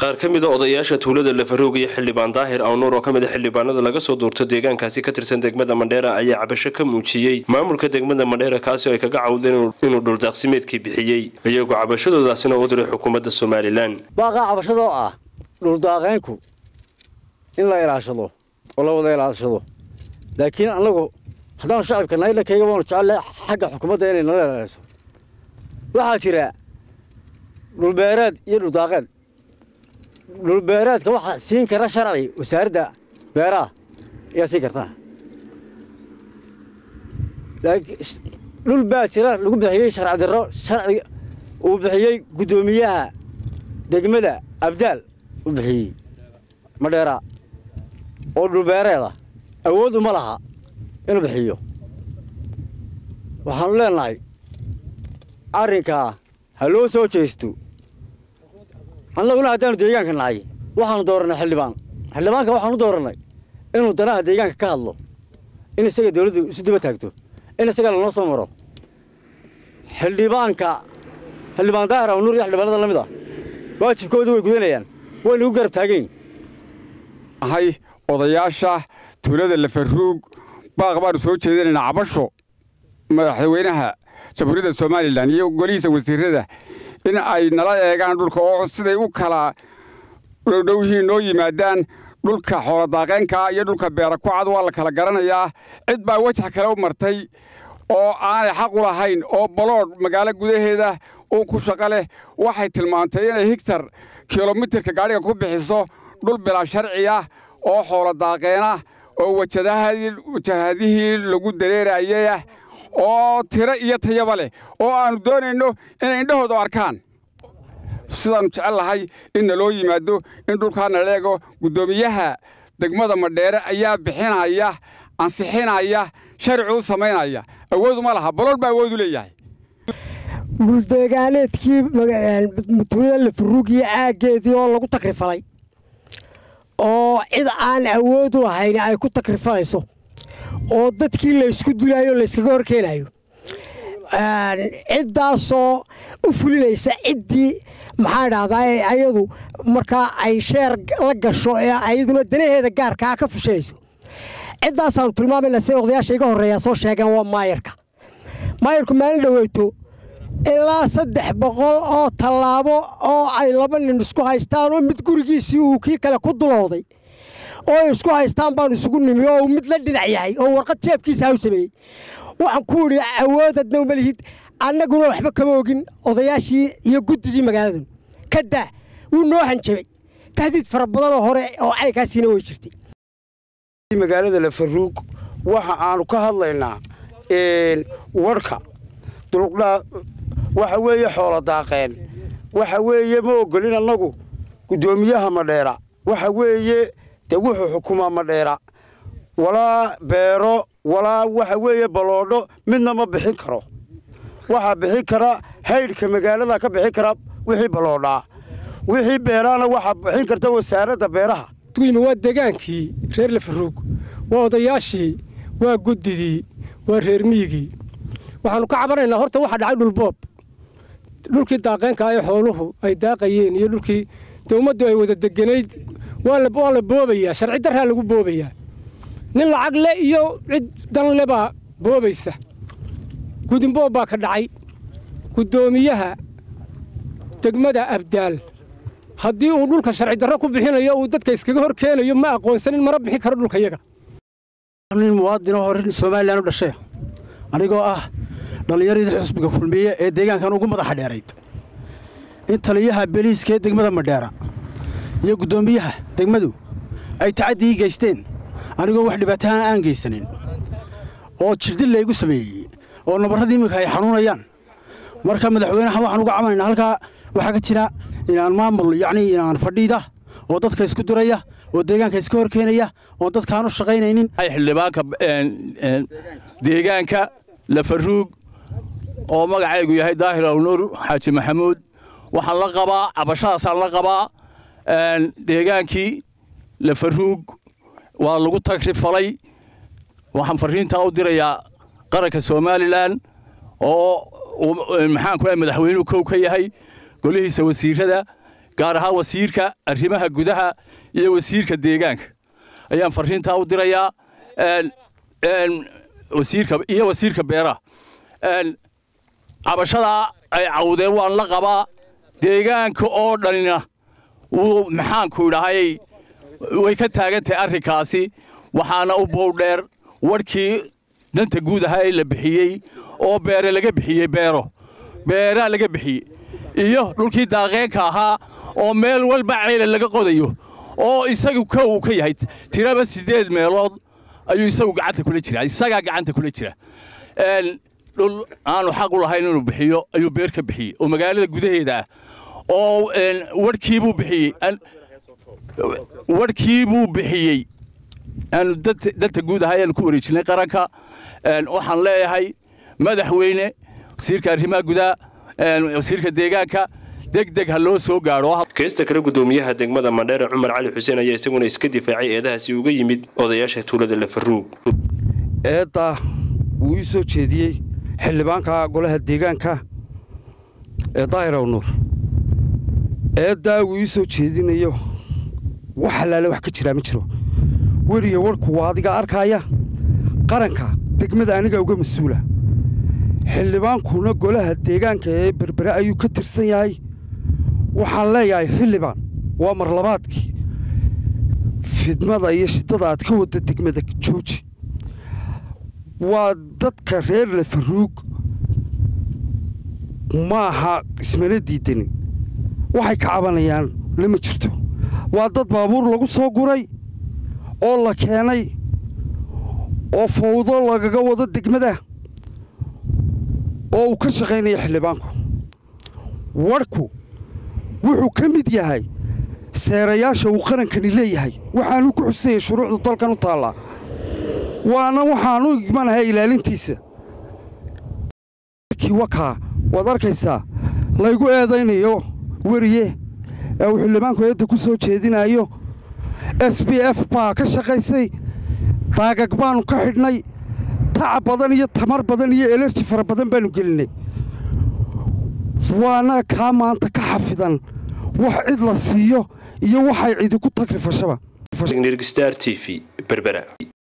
qaar ka mida odayaasha tuulada lafaroog iyo xildhibaan daahir awnuur oo ka mid a xildhibaanada laga soo duurto deegaankaasi ka tirsan degmada mandheera ayaa cabasho ka muujiyey maamulka degmada mandheera kaasi oo ay kaga cawdeen inuu dhuldaaqsimeedkii bixiyey iyagoo cabashadoodaasina u diray xukuumadda somalilan baaqaa cabashadoo ah dhuldaaqeynku in la ilaashado oo la wada ilaashado laakiin annagu haddaanu shacabka nahay dhankayga waanu jecelle xagga xukuumadda inay nala ilaaliso waxaa jira dhulbeereed iyo dhuldaaqeed dhulbeereedka waxaa siin kara sharci wasaaradda beeraha ayaa siin kartaa dhul baa jira lagu bixiyey sharci darro sharci uu bixiyey guddoomiyaha degmada abdaal u bixiyey madheera oo dhulbeereeda awood uma laha inuu bixiyo waxaanu leenahay arrinkaa ha loo soo jeesto annaguna haddaanu deegaanka nahay waxaanu doorannay xildhibaan xildhibaanka waxaanu doorannay inuu danaha deegaanka ka hadlo in isaga dawladdu isu daba taagto in isaga lanoo soo maro xildhibaanka xildhibaan daahir awnuur iyo xildhibaanada la mid ah waajibkoodu way gudanayaan wayna u garab taagayn ahay odayaasha tuulada lafaruug baaq baanu soo jeedinaynaa cabasho madaxweynaha jamhuuriyadda somalilan iyo golihiisa wasiirada in ay nala eegaan dhulka oo siday u kala dhowdhowyihiin noo yimaadaan dhulka xooladaaqeenka iyo dhulka beera ku cad waa la kala garanayaa cid baa wejax kale u martay oo aanay xaq u lahayn oo baloodh magaalo gudaheeda uu ku shaqo leh waxay tilmaantay inay higtar kilomitirka gaadhiga ku bixiso dhul bilaa sharci ah oo xooladaaqeenah oo wajahadihii lagu dareerayayah oo tiro iyo tayaba leh oo aannu doonayno inay indhahooda arkaan sidaannu jecel lahay in naloo yimaado in dhulkaa nala eego guddoomiyaha degmada madheere ayaa bixinaya ansixinaya sharci u samaynaya awooduma laha balool baa awoodu leeyahay dhuldeegaaneedkii tuulada lafuruug iyo caaggeedii oo lagu takrifalay oo cid aan awood u lahayn ay ku takrifalayso oo dadkii laysku dulayo layskaga horkeenayo ciddaasoo u fulinaysa ciddii maxaa dhahdaa ayadu markaa ay sheer la gasho ee ayaduna danaheeda gaarkaa ka fushanayso ciddaasaanu tilmaamayna siday odayaasha iga horreeyaa soo sheegeen waa maayarka maayarku maalin dhoweyto ilaa saddex boqol oo tallaabo oo ay laba nin isku haystaan oo mid gurigiisii uu kii kale ku dulowday oo isku haystaan baanu isugu nimi oo uu mid la dhinac yahay oo warqad jeebkiisa ha u sameeyey waxaan ku idhi awoodadna uma lihid annaguna waxba kama ogin odayaashii iyo guddidii magaaladan ka daa wuu noo hanjabay tahdiid fara badanoo hore oo caykaasiina way jirtay magaalada lafaruug waxa aanu ka hadlaynaa warhka dulqdhaa waxa weeye xoolo daaqeen waxa weeye ma ogolin annagu guddoomiyaha madheera waxa weeye dee wuxuu xukumaa madheera walaa beero walaa waxa weeye baloodho midna ma bixin karo waxaa bixin kara haydhka magaalada ka bixin kara wixii baloodhaa wixii beeraana waxaa bixin karta wasaaradda beeraha waa degaankii reer lafaruug waa odayaashii waa guddidii waa reer miyigii waxaannu ka cabanaynaa horta waxaa dhacay dhulboob dhulkii daaqeenka ee xooluhu ay daaqayeen iyo dhulkii dee ummaddu ay wada deganayd waa la boobayaa sharci darraa lagu boobayaa nin lacag le iyo cid dan le baa boobaysa gudinboob baa ka dhacay guddoomiyaha degmada abdaal haddii uu dhulka sharci darro ku bixinayo uu dadka iskaga hor keenayo ma aqoonsanin mana bixin karo dhulka yaga nin muwaadinoo hore somalilan u dhashay anigoo ah dhallinyaradii xusbiga kulmiye ee deegaankan ugu madaxa dheerayd in taliyaha beliiska ee degmada madheera iyo guddoomiyaha degmadu ay tacaddii geysteen anigoo wax dhibaatahaan aan geysanin oo jirdil laygu sameeyey oo nabarradii iminka ay xanuunayaan marka madaxweynaha waxaan uga cabanaynaa halkaa waxaa ka jira inaan maamul yacnii inaan fadhiida oo dadka isku duraya oo deegaanka iska hor keenaya oon dadkaan u shaqaynaynin xildhibaanka deegaanka lafaruug oo magacaygu yahay daahir awnuur xaaji maxamuud waxaan la qabaa cabashadaasaan la qabaa deegaankii lafaruug waa lagu tagrifalay waxaan fariintaa u dirayaa qaranka somalilan oo maxaan ku madaxweynuhu kow ka yahay golihiisa wasiirada gaar ahaan wasiirka arrimaha gudaha iyo wasiirka deegaanka ayaan fariintaa u dirayaa wasiirka iyo wasiirka beeraha cabashadaa ay cawdeen waan la qabaa deegaanka oo dhanina wuu maxaanku idhahay way ka taagan tahay arrinkaasi waxaana u bowdheer warhkii danta guud ahaa ee la bixiyey oo beere laga bixiyey beero beeraa laga bixiyey iyo dhulkii daaqeenka ahaa oo meel walba ceyle laga qodayo oo isagu ka uu ka yahay tiraba siddeed meelood ayuu isagu gacanta kula jira isagaa gacanta kula jira dhul aanu xaq u lahayn inuu bixiyo ayuu beer ka bixiyey oo magaalada gudaheeda ah oo warhkiibuu bixiyey warhkiibuu bixiyey aanu danta guud ahaa ayaanu ku wareejinay qaranka waxaan leeyahay madaxweyne wasiirka arrimaha gudaha wasiirka deegaanka deg deg ha loo soo gaadho keesta kale gudoomiyaha degmada mandheere cumar cali xuseen ayaa isaguna iska difaacay eedahaasi uga yimid odayaasha tuulada lafaruug eedda wuu ii soo jeediyey xildhibaanka golaha deegaanka ee daahiraw nuur eeddaa wuu ii soo jeedinayo wax allaale wax ka jiraa ma jiro weriya warku waa adiga arkaaya qaranka degmada aniga uga mas-uula xildhibaankuna golaha deegaanka ee berbere ayuu ka tirsan yahay waxaan leeyahay xildhibaan waa marlabaadkii fidmada iyo shiddada aad ka wadda degmada jooji waa dadka reer lafaruug maaha ismana diidanin waxay ka cabanayaan lama jirto waa dad baabuur lagu soo guray oo la keenay oo fawdo lagaga wado degmada oo uu ka shaqaynaya xildhibaanku warhku wuxuu ka mid yahay seerayaasha uu qarankani leeyahay waxaanuu ku xusayay shuruucda dalkan u taallaa waana waxaanu igmanahay ilaalintiisa wakaa waad arkaysaa laygu eedaynayo weriye ee uu xildhibaanku eedda ku soo jeedinayo s b f baa ka shaqaysay daagag baannu ka xidhnay tacab badan iyo tamar badan iyo elerji fara badan baannu gelinay waana kaa maanta ka xafidan wax cid la siiyo iyo waxay cidi ku tagrifashaba star t v berbera